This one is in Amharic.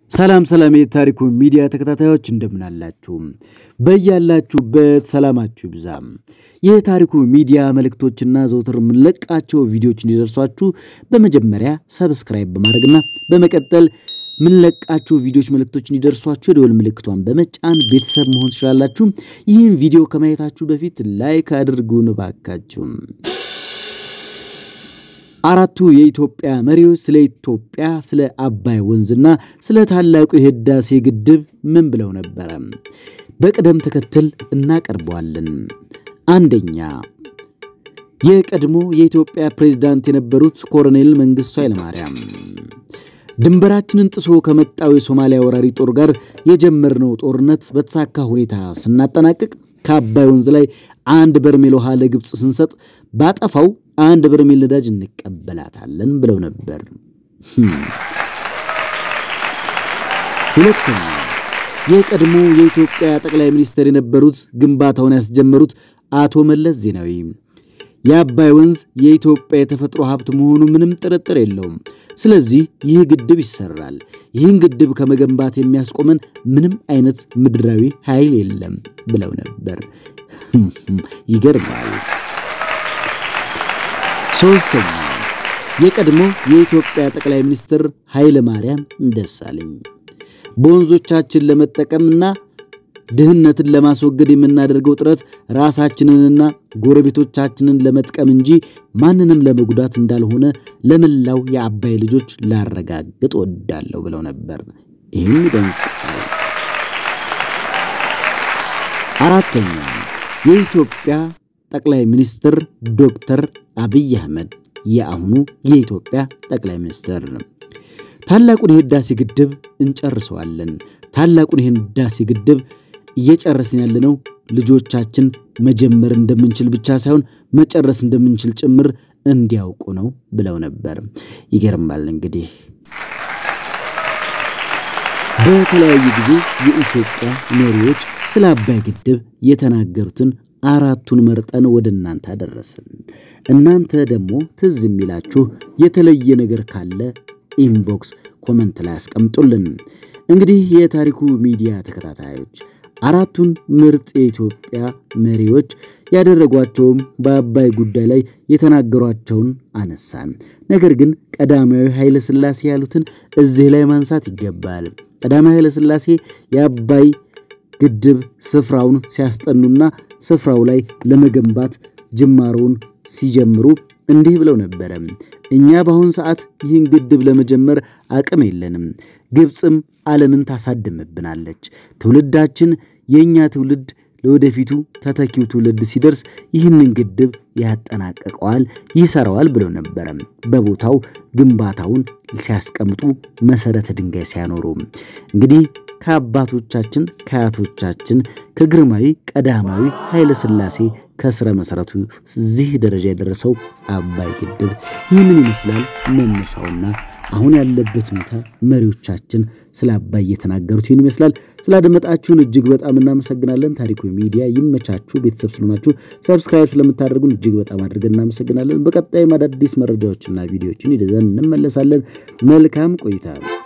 ሰላም ሰላም የታሪኩ ሚዲያ ተከታታዮች እንደምን አላችሁ? በያላችሁበት ሰላማችሁ ይብዛ። የታሪኩ ሚዲያ መልእክቶችና ዘውትር የምንለቃቸው ቪዲዮዎች እንዲደርሷችሁ በመጀመሪያ ሰብስክራይብ በማድረግና በመቀጠል የምንለቃቸው ቪዲዮዎች መልእክቶች እንዲደርሷችሁ የደወል ምልክቷን በመጫን ቤተሰብ መሆን ትችላላችሁ። ይህን ቪዲዮ ከማየታችሁ በፊት ላይክ አድርጉን እባካችሁ። አራቱ የኢትዮጵያ መሪዎች ስለ ኢትዮጵያ፣ ስለ አባይ ወንዝና ስለ ታላቁ የህዳሴ ግድብ ምን ብለው ነበረ? በቅደም ተከተል እናቀርበዋለን። አንደኛ የቀድሞ የኢትዮጵያ ፕሬዝዳንት የነበሩት ኮሎኔል መንግስቱ ኃይለማርያም ድንበራችንን ጥሶ ከመጣው የሶማሊያ ወራሪ ጦር ጋር የጀመርነው ጦርነት በተሳካ ሁኔታ ስናጠናቅቅ ከአባይ ወንዝ ላይ አንድ በርሜል ውሃ ለግብፅ ስንሰጥ ባጠፋው አንድ በርሜል ነዳጅ እንቀበላታለን ብለው ነበር። ሁለተኛ የቀድሞ የኢትዮጵያ ጠቅላይ ሚኒስትር የነበሩት ግንባታውን ያስጀመሩት አቶ መለስ ዜናዊ የአባይ ወንዝ የኢትዮጵያ የተፈጥሮ ሀብት መሆኑ ምንም ጥርጥር የለውም። ስለዚህ ይህ ግድብ ይሰራል። ይህን ግድብ ከመገንባት የሚያስቆመን ምንም አይነት ምድራዊ ኃይል የለም ብለው ነበር። ይገርማል። ሶስተኛ የቀድሞ የኢትዮጵያ ጠቅላይ ሚኒስትር ኃይለ ማርያም ደሳለኝ በወንዞቻችን ለመጠቀምና ድህነትን ለማስወገድ የምናደርገው ጥረት ራሳችንንና ጎረቤቶቻችንን ለመጥቀም እንጂ ማንንም ለመጉዳት እንዳልሆነ ለመላው የአባይ ልጆች ላረጋግጥ ወዳለሁ ብለው ነበር። ይህም ይደንቃል። አራተኛ የኢትዮጵያ ጠቅላይ ሚኒስትር ዶክተር አብይ አህመድ የአሁኑ የኢትዮጵያ ጠቅላይ ሚኒስትር ታላቁን የህዳሴ ግድብ እንጨርሰዋለን። ታላቁን የህዳሴ ግድብ እየጨረስን ያለነው ልጆቻችን መጀመር እንደምንችል ብቻ ሳይሆን መጨረስ እንደምንችል ጭምር እንዲያውቁ ነው ብለው ነበር። ይገርማል። እንግዲህ በተለያዩ ጊዜ የኢትዮጵያ መሪዎች ስለ አባይ ግድብ የተናገሩትን አራቱን መርጠን ወደ እናንተ አደረስን። እናንተ ደግሞ ትዝ የሚላችሁ የተለየ ነገር ካለ ኢንቦክስ ኮመንት ላይ አስቀምጡልን። እንግዲህ የታሪኩ ሚዲያ ተከታታዮች አራቱን ምርጥ የኢትዮጵያ መሪዎች ያደረጓቸውም በአባይ ጉዳይ ላይ የተናገሯቸውን አነሳን። ነገር ግን ቀዳማዊ ኃይለ ሥላሴ ያሉትን እዚህ ላይ ማንሳት ይገባል። ቀዳማዊ ኃይለ ሥላሴ የአባይ ግድብ ስፍራውን ሲያስጠኑና ስፍራው ላይ ለመገንባት ጅማሮውን ሲጀምሩ እንዲህ ብለው ነበረ። እኛ በአሁን ሰዓት ይህን ግድብ ለመጀመር አቅም የለንም። ግብፅም ዓለምን ታሳድምብናለች። ትውልዳችን የእኛ ትውልድ ለወደፊቱ ተተኪው ትውልድ ሲደርስ ይህንን ግድብ ያጠናቀቀዋል፣ ይሰራዋል ብለው ነበረ። በቦታው ግንባታውን ሲያስቀምጡ መሰረተ ድንጋይ ሲያኖሩ እንግዲህ ከአባቶቻችን ከአያቶቻችን ከግርማዊ ቀዳማዊ ኃይለ ሥላሴ ከስረ መሰረቱ እዚህ ደረጃ የደረሰው አባይ ግድብ ይህንን ይመስላል መነሻውና አሁን ያለበት ሁኔታ መሪዎቻችን ስለ አባይ እየተናገሩት ይህን ይመስላል። ስላደመጣችሁን እጅግ በጣም እናመሰግናለን። ታሪኩ ሚዲያ ይመቻችሁ። ቤተሰብ ስለሆናችሁ ሰብስክራይብ ስለምታደርጉን እጅግ በጣም አድርገን እናመሰግናለን። በቀጣይም አዳዲስ መረጃዎችና ቪዲዮዎችን ይዘን እንመለሳለን። መልካም ቆይታ